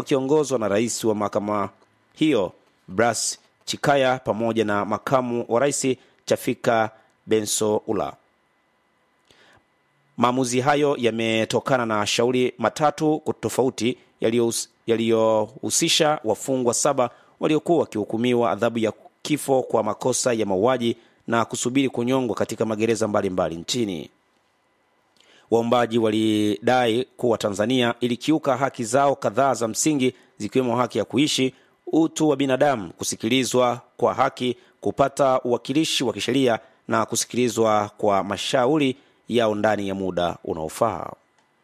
wakiongozwa na rais wa mahakama hiyo Bras Chikaya pamoja na makamu wa rais Chafika Bensoula. Maamuzi hayo yametokana na shauri matatu tofauti yaliyohusisha wafungwa saba waliokuwa wakihukumiwa adhabu ya kifo kwa makosa ya mauaji na kusubiri kunyongwa katika magereza mbalimbali mbali nchini. Waombaji walidai kuwa Tanzania ilikiuka haki zao kadhaa za msingi zikiwemo haki ya kuishi, utu wa binadamu, kusikilizwa kwa haki, kupata uwakilishi wa kisheria na kusikilizwa kwa mashauri yao ndani ya muda unaofaa.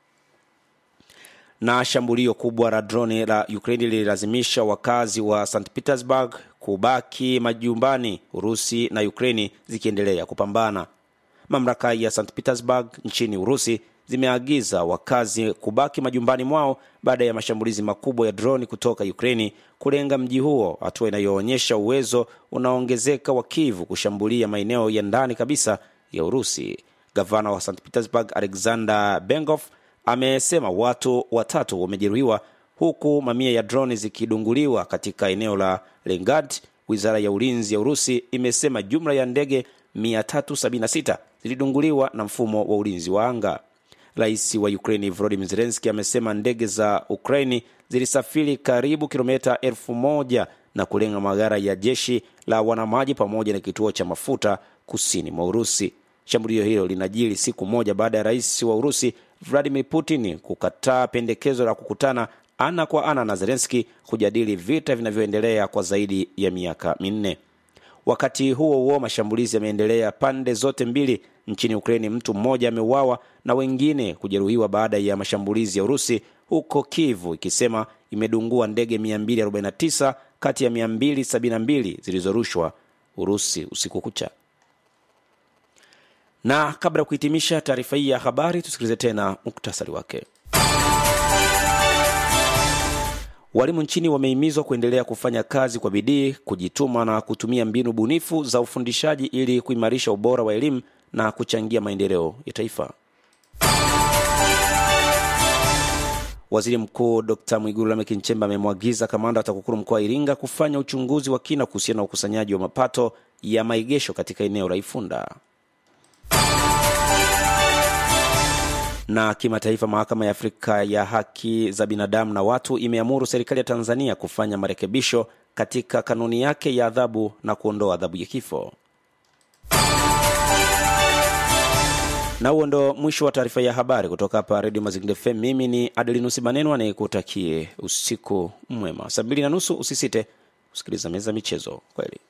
Na shambulio kubwa la droni la Ukraini lililazimisha wakazi wa St Petersburg kubaki majumbani, Urusi na Ukraini zikiendelea kupambana. Mamlaka ya St Petersburg nchini Urusi zimeagiza wakazi kubaki majumbani mwao baada ya mashambulizi makubwa ya droni kutoka Ukraini kulenga mji huo, hatua inayoonyesha uwezo unaoongezeka wa Kiev kushambulia maeneo ya ndani kabisa ya Urusi. Gavana wa St Petersburg Alexander Bengov amesema watu watatu wamejeruhiwa huku mamia ya droni zikidunguliwa katika eneo la Lengad. Wizara ya ulinzi ya Urusi imesema jumla ya ndege 376 zilidunguliwa na mfumo wa ulinzi wa anga. Rais wa Ukraini Volodymyr Zelensky amesema ndege za Ukraini zilisafiri karibu kilomita elfu moja na kulenga magara ya jeshi la wanamaji pamoja na kituo cha mafuta kusini mwa Urusi. Shambulio hilo linajiri siku moja baada ya rais wa Urusi Vladimir Putin kukataa pendekezo la kukutana ana kwa ana na Zelensky kujadili vita vinavyoendelea kwa zaidi ya miaka minne. Wakati huo huo, mashambulizi yameendelea pande zote mbili nchini Ukraini. Mtu mmoja ameuawa na wengine kujeruhiwa baada ya mashambulizi ya Urusi huko Kivu, ikisema imedungua ndege 249 kati ya 272 zilizorushwa Urusi usiku kucha. Na kabla ya kuhitimisha taarifa hii ya habari, tusikilize tena muktasari wake. Walimu nchini wamehimizwa kuendelea kufanya kazi kwa bidii, kujituma na kutumia mbinu bunifu za ufundishaji ili kuimarisha ubora wa elimu na kuchangia maendeleo ya taifa. Waziri Mkuu Dr Mwigulu Lameck Nchemba amemwagiza kamanda wa TAKUKURU mkoa wa Iringa kufanya uchunguzi wa kina kuhusiana na ukusanyaji wa mapato ya maegesho katika eneo la Ifunda. Na kimataifa, mahakama ya Afrika ya haki za binadamu na watu imeamuru serikali ya Tanzania kufanya marekebisho katika kanuni yake ya adhabu na kuondoa adhabu ya kifo. Na huo ndo mwisho wa taarifa ya habari kutoka hapa Redio Mazingira FM. Mimi ni Adelinusi Maneno anayekutakie usiku mwema. Saa mbili na nusu usisite kusikiliza meza michezo. Kweli.